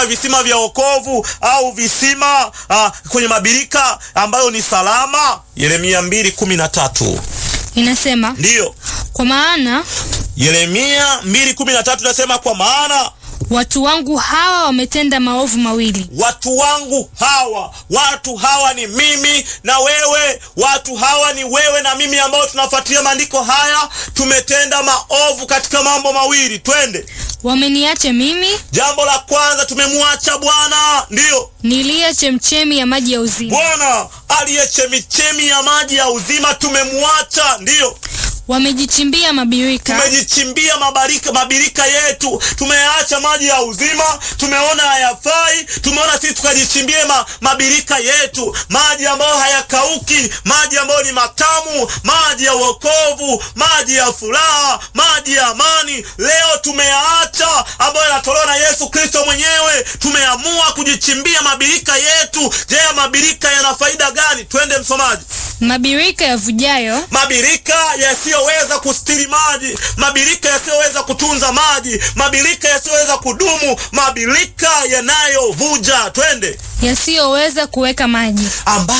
visima vya wokovu au visima ah, kwenye mabirika ambayo ni salama. Yeremia mbili kumi na tatu Inasema, ndiyo kwa maana Yeremia mbili kumi na tatu nasema, kwa maana watu wangu hawa wametenda maovu mawili. watu wangu hawa, watu hawa ni mimi na wewe, watu hawa ni wewe na mimi ambao tunafuatilia maandiko haya. Tumetenda maovu katika mambo mawili, twende. Wameniacha mimi Jambo la kwanza, tumemwacha Bwana, ndiyo niliye chemchemi ya maji ya uzima. Bwana aliye chemichemi ya maji ya uzima, tumemwacha, ndiyo Wamejichimbia mabirika, tumejichimbia mabarika mabirika yetu, tumeacha maji ya uzima, tumeona hayafai, tumeona sisi tukajichimbie ma, mabirika yetu, maji ambayo hayakauki, maji ambayo ni matamu, maji ya wokovu, maji ya furaha, maji ya amani. Leo tumeyaacha ambayo yanatolewa na Yesu Kristo mwenyewe, tumeamua kujichimbia mabirika yetu. Je, mabirika yana faida gani? Twende msomaji. mabirika yavujayo, Mabirika yasiyoweza kustiri maji, mabirika yasiyoweza kutunza maji, mabirika yasiyoweza kudumu, mabirika yanayovuja. Twende, yasiyoweza kuweka maji, ambayo